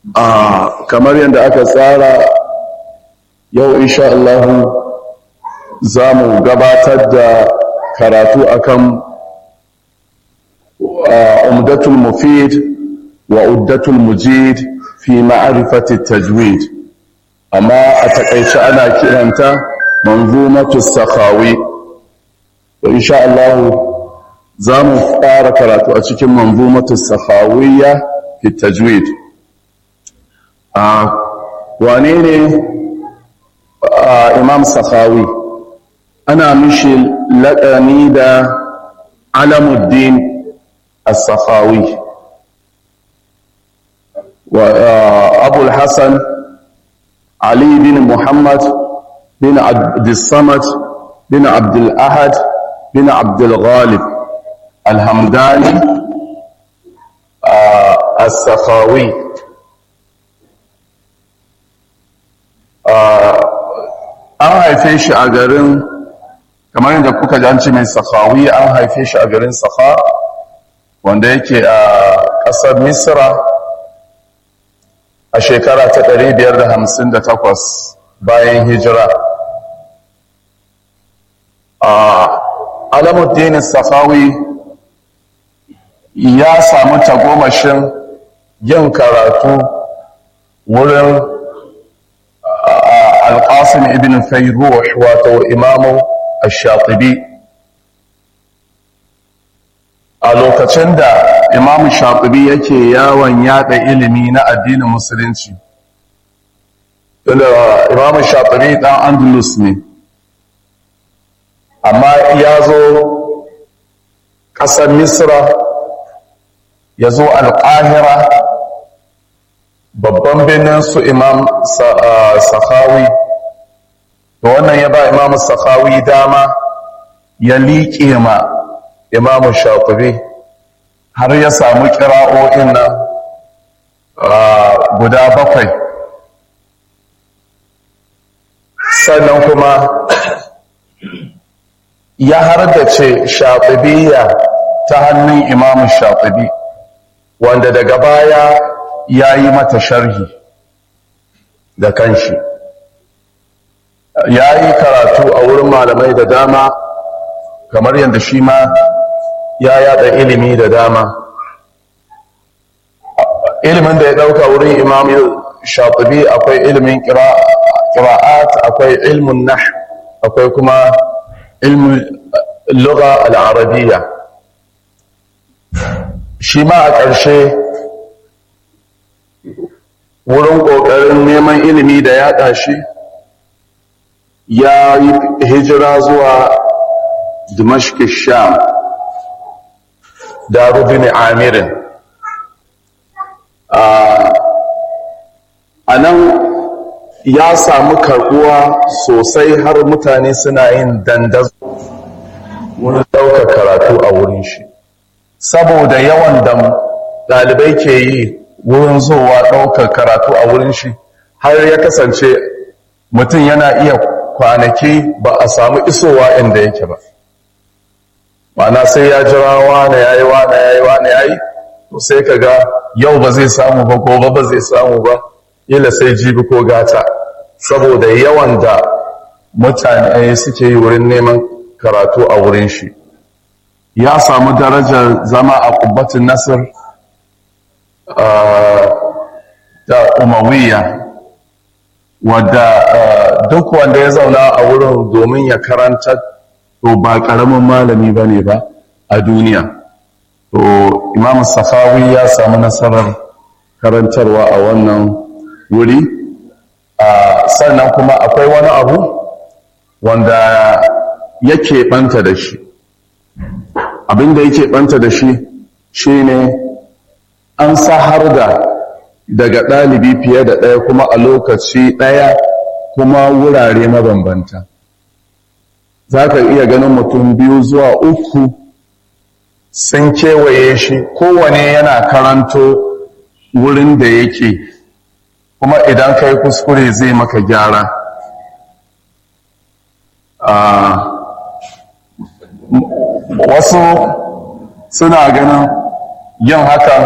a kamar yadda aka tsara yau insha Allah za mu gabatar da karatu akan umdatul mufid wa uddatul mujid fi ma'rifati tajwid amma a takaice ana kiranta manzumatu sakhawi to insha Allah za mu fara karatu a cikin manzumatu sakhawiyya fi tajwid a wane ne imam sakhawi ana mishi laƙani da alamuddin as-sakhawi wa abul hasan ali bin muhammad bin abdussamad bin abdul ahad bin abdul ghalib alhamdani as-sakhawi an haife shi a garin kamar yadda kuka janci mai sakhawi an haife shi a garin sakha wanda yake a ƙasar misra a shekara ta 558 bayan hijira a alamuddin sakhawi ya samu tagomashin yin karatu wurin alƙasim ibn fayruh wato imamu ash-shatibi a lokacin da imamu shatibi yake yawon yada ilimi na addinin musulunci tunda imamu shatibi dan andalus ne amma ya zo ƙasar misra ya zo alƙahira babban birnin su imam sakhawi to wannan ya ba imam sakhawi dama ya liƙe ma imam shafi'i har ya samu kira'o'in nan guda bakwai sannan kuma ya hardace shafi'iyya ta hannun imam shafi'i wanda daga baya ya yi mata sharhi da kanshi ya yi karatu a wurin malamai da dama kamar yadda shi ma ya yada ilimi da dama ilimin da ya dauka wurin imam shatibi akwai ilimin kira'at akwai ilmin nah akwai kuma ilmin lugha al'arabiyya shi ma a ƙarshe wurin ƙoƙarin neman ilimi da yaɗa shi ya yi hijira zuwa dimashki sham da rubin amirin a nan ya samu karɓuwa sosai har mutane suna yin dandazo wurin ɗaukar karatu a wurin shi saboda yawan da ɗalibai ke yi wurin zowa ɗaukar karatu a wurin shi har ya kasance mutum yana iya kwanaki ba a samu isowa inda yake ba mana sai ya jira wane ya yi wane ya yi wane ya yi to sai ka ga yau ba zai samu ba gobe ba zai samu ba ila sai jibi ko gata saboda yawan da mutane suke yi wurin neman karatu a wurin shi ya samu darajar zama a kubbatin nasir da umawiya wadda duk wanda ya zauna a wurin domin ya karanta to ba ƙaramin malami ba ne ba a duniya to imam safawi ya samu nasarar karantarwa a wannan wuri sannan kuma akwai wani abu wanda yake ɓanta da shi abinda yake ɓanta da shi shine an sahar da daga ɗalibi fiye da ɗaya kuma a lokaci ɗaya kuma wurare mabambanta za ka iya ganin mutum biyu zuwa uku sun kewaye shi kowane yana karanto wurin da yake kuma idan ka yi kuskure zai maka gyara wasu suna ganin yin hakan